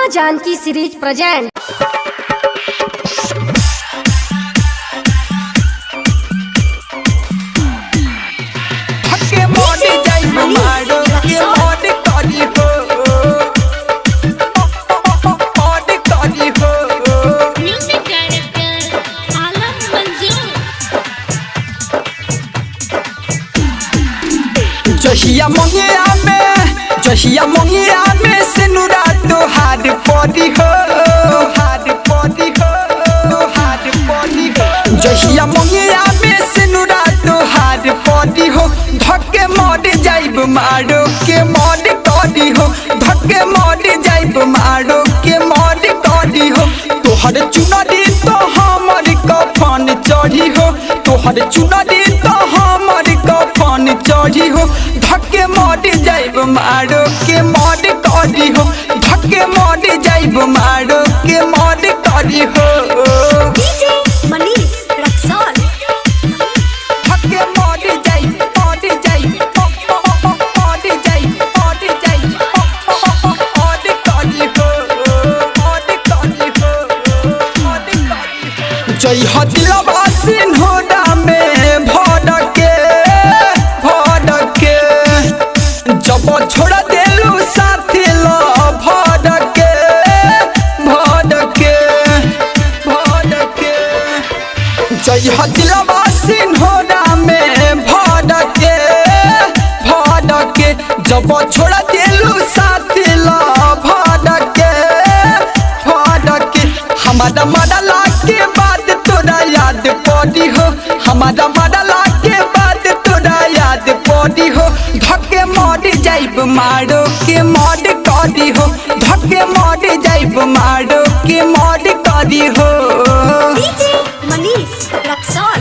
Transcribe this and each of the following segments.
माँ Janaki series present हके मोने जाई मारो के मोने करी हो मोने करी हो म्यूजिक डायरेक्टर आलम मंजूर जहिया मंगिया में जहिया मंगिया में सिनुरा तो हाड पड़ी हो हाड पड़ी हो हाड पड़ी हो जहिया मंगिया में सिनुरा तो हाड पड़ी हो धक्के मर जाइब मारो के मर करी हो धक्के मर जाइब मारो के मर करी हो तोहर चुनरी तो हमर कफन चढ़ी हो तोहर चुनरी तो हमर कफन चढ़ी हो धक्के मर जाइब मारो के मर करी हो धक्के मर जाइब मारो के मर करी हो डीजे मनीष रक्सौल धक्के मर जाइब मर जाइब मर जाइब मर जाइब मर करी हो मर करी हो मर करी हो जय हदिलवा सिन्होरा में भड़के भड़के जब छोड़ देलू साथी लो भड़के भड़के भड़के जय हदिलवा सिन्होरा में भड़के भड़के जब छोड़ देलू साथी लो भड़के भड़के हमारा मरला के बाद तोरा याद पड़ी हो हमारा मरला के बाद तोरा याद पड़ी हो धक्के मर जाइब मारो के मर करी हो धक्के मर जाइब मारो के मर करी हो डीजे मनीष रक्सौल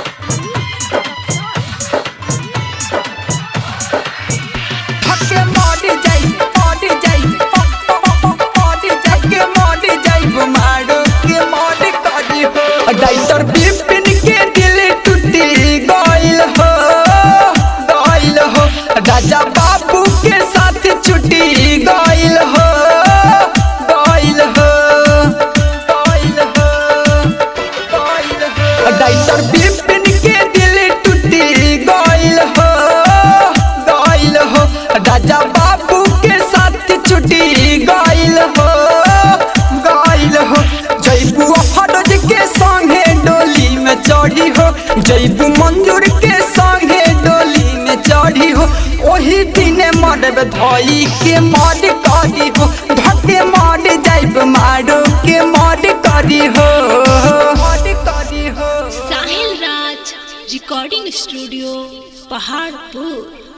धक्के मर जाइब मर जाइब मर जाइब के मर जाइब मारो के मर करी हो डाइटर बिपिन के दिल टूटी गइल हो गइल हो राजा बाबू के साथ छुट्टी गइल हो गइल हो गइल हो गइल हो डाइटर बिपिन के दिल टूटी गइल हो गइल हो राजा बाबू के साथ छुट्टी गइल हो गइल हो जैबू फरोज के संगे डोली में चढ़ी हो जैबू मंजूर के संगे डोली में चढ़ी हो ओही दिने मरब धई के मर करी हो धके मर जाइब मारो के मर करी हो मर करी हो साहिल राज रिकॉर्डिंग स्टूडियो पहाड़पुर